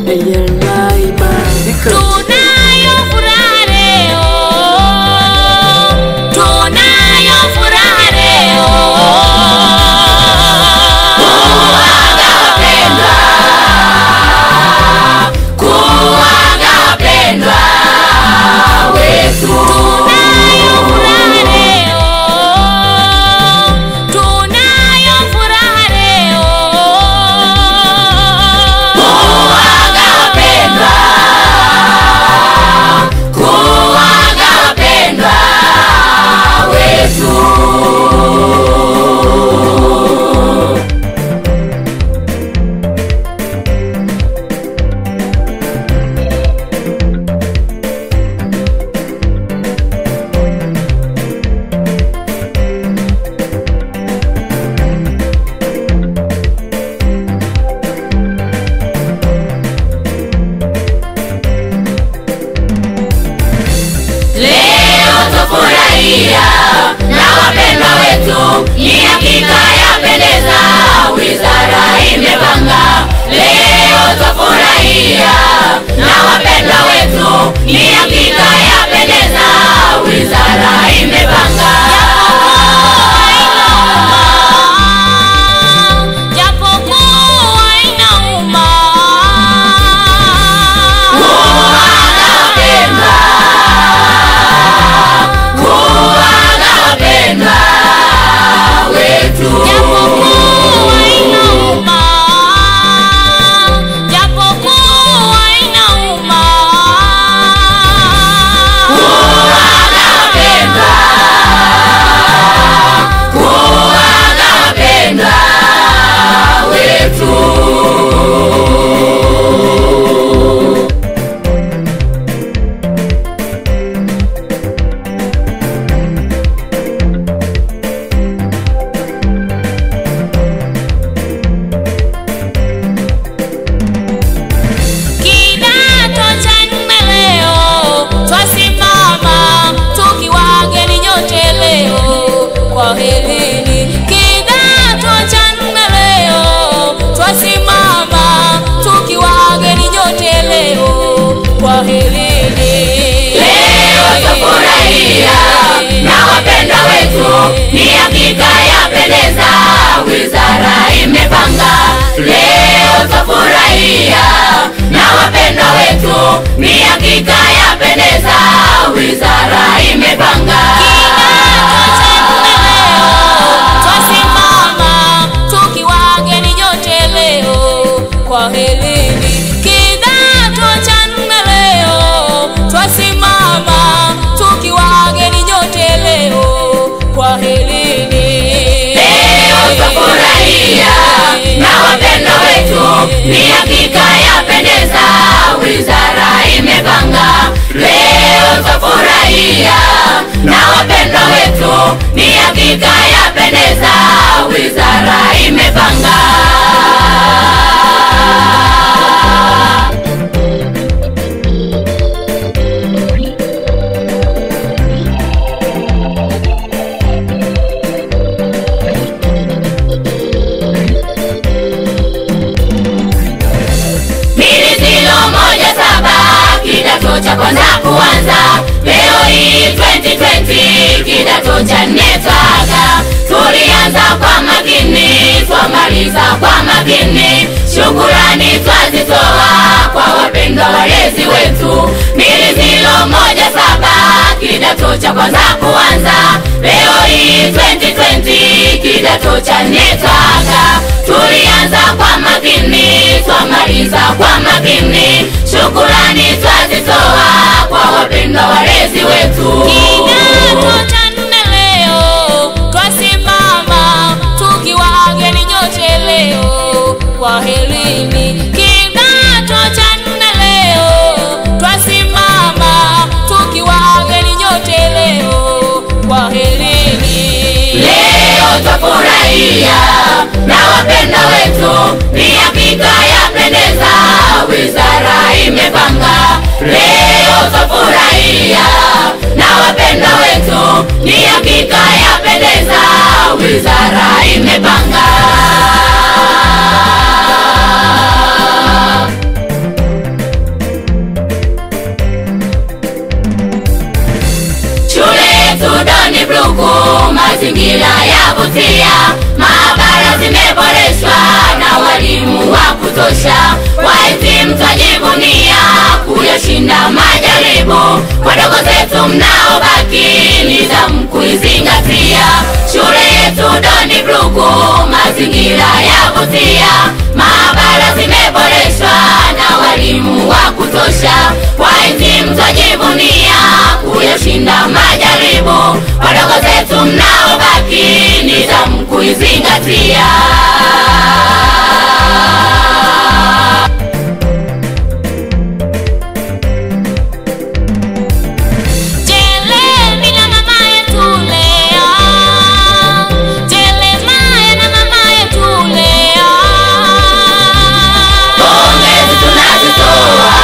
Eyala ibarika Tunayo furaha leo, tunayo furaha leo. Kuaga wapendwa, kuaga wapendwa wetu. Tunayo furaha leo, tunayo furaha leo. Kuaga wapendwa, kuaga wapendwa wetu. Leo tufurahia na wapendwa wetu, ni hakika yapendeza, wizara imepanga. Leo tufurahia na wapendwa wetu, ni hakika yapendeza, wizara imepanga. Japokuwa inauma, kuaga wapendwa kuaga wapendwa wetu. Japokuwa inauma, japokuwa inauma, kuaga wapendwa, kuaga wapendwa wetu. Kidato cha nne leo twasimama tukiwa wageni nyote leo, kwa helini. Kidato cha nne leo twasimama tukiwa wageni nyote leo, kwa helini. Leo tufurahia na wapendwa wetu, ni hakika yapendeza, wizara imepanga. Leo tufurahia na wapendwa wetu, ni hakika yapendeza, wizara imepanga. Twasimama tukiwa wageni nyote leo, kwa helini. Kidato cha nne leo twasimama tukiwa wageni nyote leo, kwa helini. Leo twafurahia na wapendwa wetu, ni hakika yapendeza, wizara imepanga. Leo twafurahia na wapendwa wetu, ni hakika yapendeza, wizara imepanga. mbili zilo moja saba kidato cha kwanza kuanza leo hii 2020 kidato cha nne twaga tulianza kwa makini twamaliza kwa makini shukurani twazitoa kwa wapendwa walezi wetu mbili zilo moja saba kidato cha kwanza kuanza leo hii 2020 kidato cha nne twaga tulianza kwa makini twamaliza kwa makini shukurani twazitoa kwa wapendwa walezi wetu kidato cha nne leo twasimama tukiwa wageni nyote leo kwa helini kidato cha nne leo twasimama tukiwa wageni nyote leo kwa helini leo twafurahia na wapenda wetu ni hakika yapendeza wizara imepanga leo twafurahia na wapenda wetu ni hakika yapendeza wizara imepanga mazingira yavutia, maabara zimeboreshwa na walimu wa kutosha, wahitimu twajivunia kuyashinda majaribu. Wadogo zetu mnaobaki, nidhamu kuizingatia, shule yetu Doni Bruku, mazingira yavutia, maabara zimeboreshwa na walimu wa kutosha, wahitimu twajivunia kuyashinda majaribu. Wadogo zetu mnaobaki, nidhamu kuizingatia. Jelemi na mama yetu leo, Jelemaya na mama yetu leo. Pongezi tunazitoa,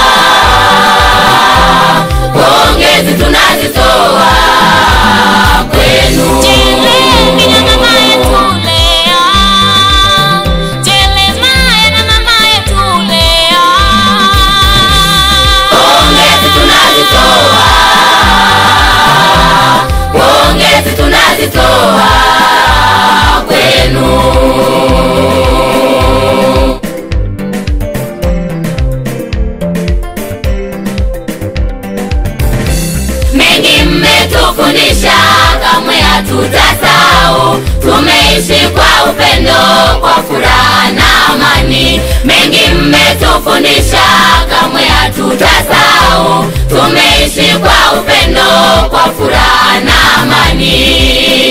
pongezi tunazitoa kwenu. Jelemi na mama yetu leo, Jelemaya na mama yetu leo. Pongezi tunazitoa, pongezi tunazitoa kwenu. mengi mmetufundisha, kamwe hatutasahau. Tumeishi kwa upendo, kwa furaha na amani. Mengi mmetufundisha, kamwe hatutasahau. Tumeishi kwa upendo, kwa furaha na amani.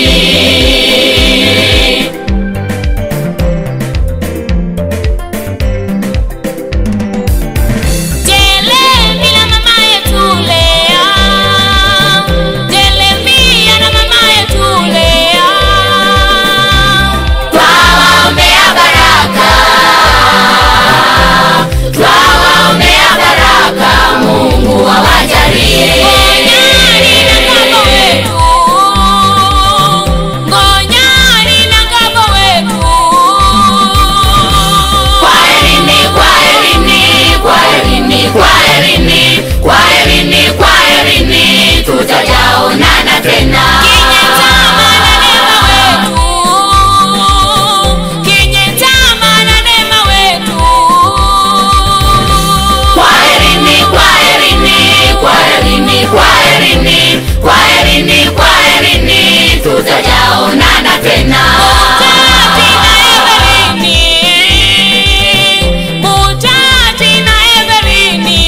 Jelemi na mama yetu leo, Jelemia na mama yetu leo. Twawaombea baraka, twawaombea baraka, Mungu awajalie. Ngonyani na ngabo wetu, ngonyani na ngabo wetu. Kwaherini, kwaherini, kwaherini, kwaherini, kwaherini, kwaherini, tutajaonana tena. Kinyetama na neema wetu, kinyetama na neema wetu. Kwaherini, kwaherini, kwaherini, kwaherini, kwaherini, kwaherini, tutajaonana tena. Butati na Everini, Butati na Everini.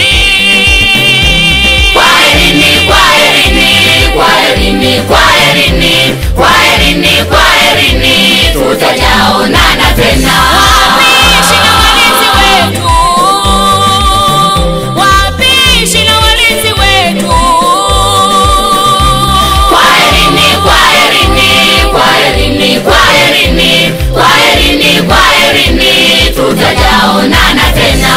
Kwaherini, kwaherini, kwaherini, kwaherini, kwaherini, kwaherini, tutajaonana tena. Wapishi na walinzi wetu, wapishi na walinzi wetu. Kwaherini, kwaherini, kwaherini, kwaherini, kwaherini, kwaherini, tutajaonana tena.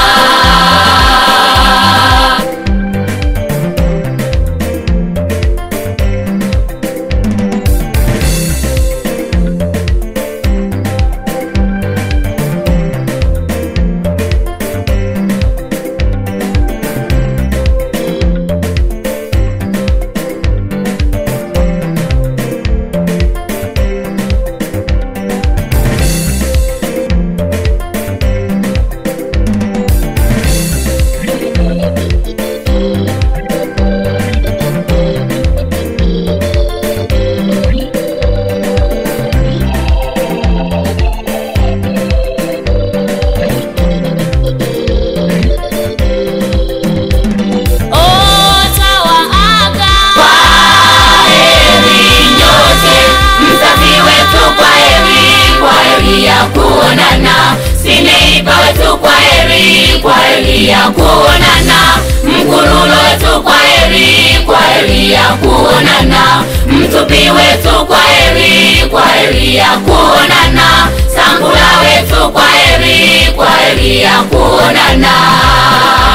Otawaaga. Kwaheri nyote, mzazi wetu, kwaheri, kwaheri ya kuonana. Sineiba wetu, kwaheri, kwaheri ya kuonana. Mkurulo wetu, kwaheri, kwaheri ya kuonana. Mtupi wetu, kwaheri, kwaheri ya kuonana. Sangula wetu, kwaheri, kwaheri ya kuonana.